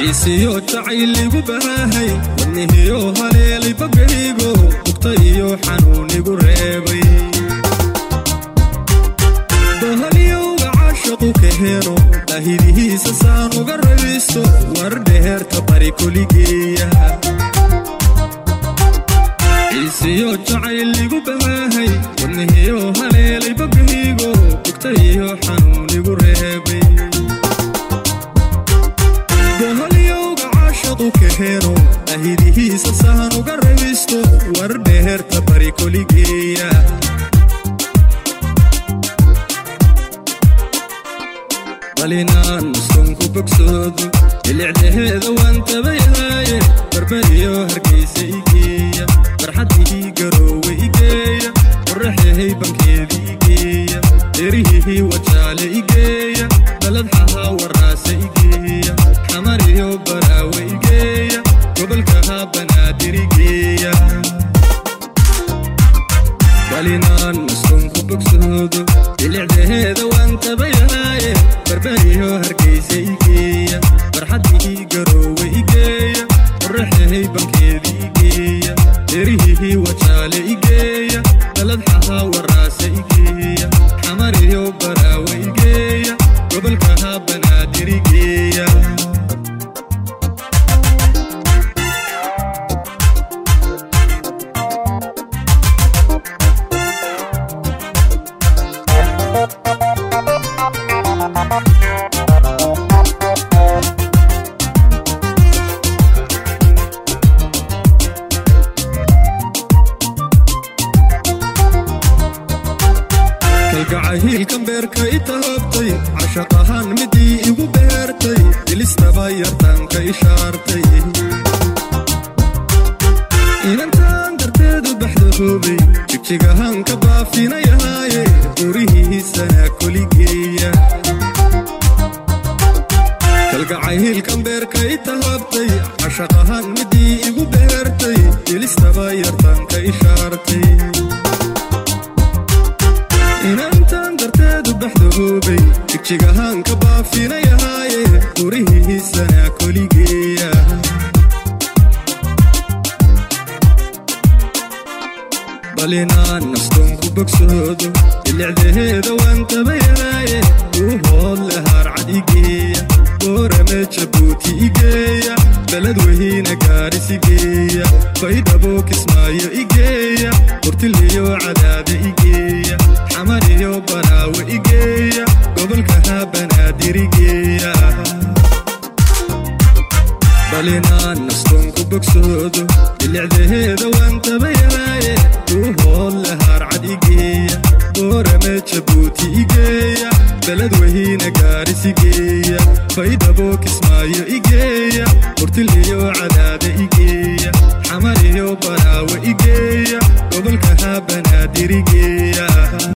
ciisiyo jacayl igu baahay wadnihiyo haleelay bagaygo bugta iyo xanuunigu reebay bahalyowga caashaqu ka helo baahidihiisa saan uga rabisto war dheheerta bari koligeeya ciisiyo jacayl igu baahay wadnihiyo haleelay bagaygo bugta iyo xanuunigu reebay bahalyowga caashaqu ka helo baahidihiisa saan uga rabisto war dheheerta bari koligeeya balinaan muskunku bogsoodo bilicdaheeda waan tabayhaaye barbariyo hargaysa igeeya farxadihii garoowe igeeya qoraxyahay bankeeda igeeya dherihihii wajaale igeeya baladxahaa waraasa igeeya xamariyo baraawe igeeya gobolkahaa banaadir igeeya balinaan muskunku bogsoodo bilicdaheeda waan tabayhaaye barbariyo hargaysa igeeya farxadihii garoowe igeeya qoraxyahay bankeeda igeeya dherihihii wajaale igeeya baladxahaa waraasa igeeya xamariyo baraawe igeeya gobolkahaa banaadir igeeya kalgacahiilkan beerka i tahabtay cashaq ahaan midii igu beertay dilistaba yartaanka ishaartay inantaan darteedu baxda hoobay jigjigahaan ka baafinayahaaye gurihiisana koligeeya kalgacahiilkan beerka i tahabtay cashaq ahaan midii igu beertay dilistaba yartaanka ishaartay inantaan darteedu baxda hoobay jigjigahaan ka baafinayahaaye gurihiisana koligeeya balinaan nastonku bogsoodo bilicdaheeda waan tabayahaaye uu hoodle haarcad igeeya boorame jabuuti igeeya beled weyna gaaris igeeya baydhabo kismaayo igeeya burtiliyo cadaade igeeya xamariyo baraawe igeeya gobolkahaa banaadir igeeya balinaan nastonku bogsoodo bilicdaheeda waan tabayahaaye uu hoodle haarcad igeeya boorame jabuuti igeeya beled weyna gaaris igeeya baydhabo kismaayo igeeya burtiliyo cadaade igeeya xamariyo baraawe igeeya gobolkahaa banaadir igeeya